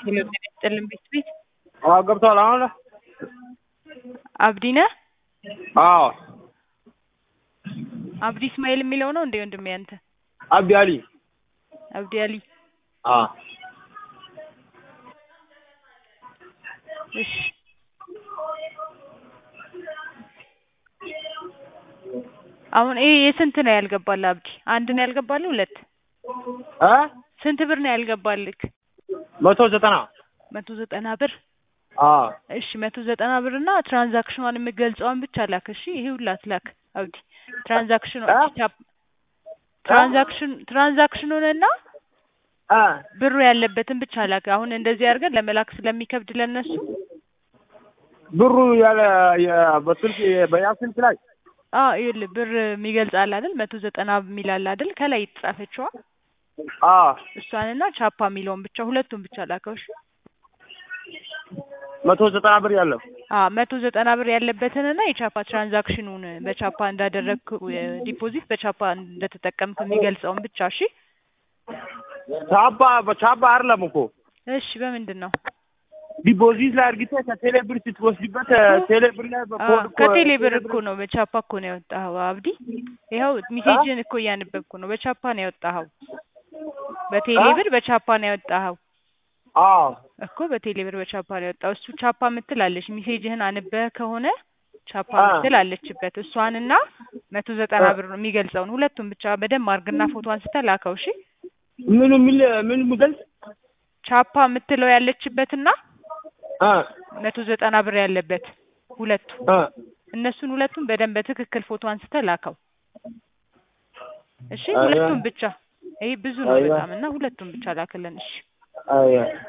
ሄሎ ጤና ይስጥልን ቤት ቤት አዎ ገብቷል። አሁን አብዲ ነህ? አዎ አብዲ እስማኤል የሚለው ነው እንዴ ወንድሜ አንተ? አብዲ አሊ አብዲ አሊ አዎ እሺ አሁን ይሄ የስንት ነው ያልገባልህ አብዲ? አንድ ነው ያልገባልህ? ሁለት እ ስንት ብር ነው ያልገባልህ? መቶ ዘጠና መቶ ዘጠና ብር አዎ እሺ መቶ ዘጠና ብር እና ትራንዛክሽኗን የምገልጸውን ብቻ ላክ። እሺ ይሄ ሁላ አትላክ አብዲ። ትራንዛክሽኑ እ? ትራንዛክሽን ትራንዛክሽኑንና እ ብሩ ያለበትን ብቻ ላክ። አሁን እንደዚህ አድርገን ለመላክ ስለሚከብድ ለነሱ ብሩ ያለ የ- በስልክ በያ ስልክ ላይ አዎ ይኸውልህ ብር የሚገልጽ አለ አይደል? መቶ ዘጠና የሚል አለ አይደል? ከላይ የተጻፈችዋ አዎ እሷንና ቻፓ የሚለውን ብቻ ሁለቱን ብቻ ላከው። እሺ መቶ ዘጠና ብር ያለው አዎ መቶ ዘጠና ብር ያለበትንና የቻፓ ትራንዛክሽኑን በቻፓ እንዳደረግክ ዲፖዚት በቻፓ እንደተጠቀምክ የሚገልጸውን ብቻ እሺ። ቻባ በቻባ አይደለም እኮ እሺ በምንድን ነው? ዲፖዚት ላይ አድርጊተህ ከቴሌ ብር ስትወስድበት ቴሌ ብር ላይ አዎ በኮድ እኮ ከቴሌ ብር እኮ ነው በቻፓ እኮ ነው ያወጣኸው አብዲ። ይኸው ሚሴጅን እኮ እያነበብኩ ነው። በቻፓ ነው ያወጣኸው። በቴሌ እ? ብር በቻፓ ነው ያወጣኸው አዎ እኮ በቴሌ ብር በቻፓ ነው ያወጣው። እሱ ቻፓ ምትል አለች። ሚሴጅህን አንበህ ከሆነ ቻፓ አ። ምትል አለችበት። እሷንና መቶ ዘጠና አ። ብር የሚገልጸውን ሁለቱም ብቻ በደንብ አድርግና ፎቶ አንስተህ ላከው። እሺ ምን የሚል ምን የሚገልጽ ቻፓ የምትለው ያለችበትና እ መቶ ዘጠና ብር ያለበት ሁለቱ እ እነሱን ሁለቱም በደንብ በትክክል ፎቶ አንስተህ ላከው። እሺ አያ። ሁለቱም ብቻ ይሄ ብዙ ነው አያ። በጣም እና ሁለቱም ብቻ ላክልን። እሺ አያ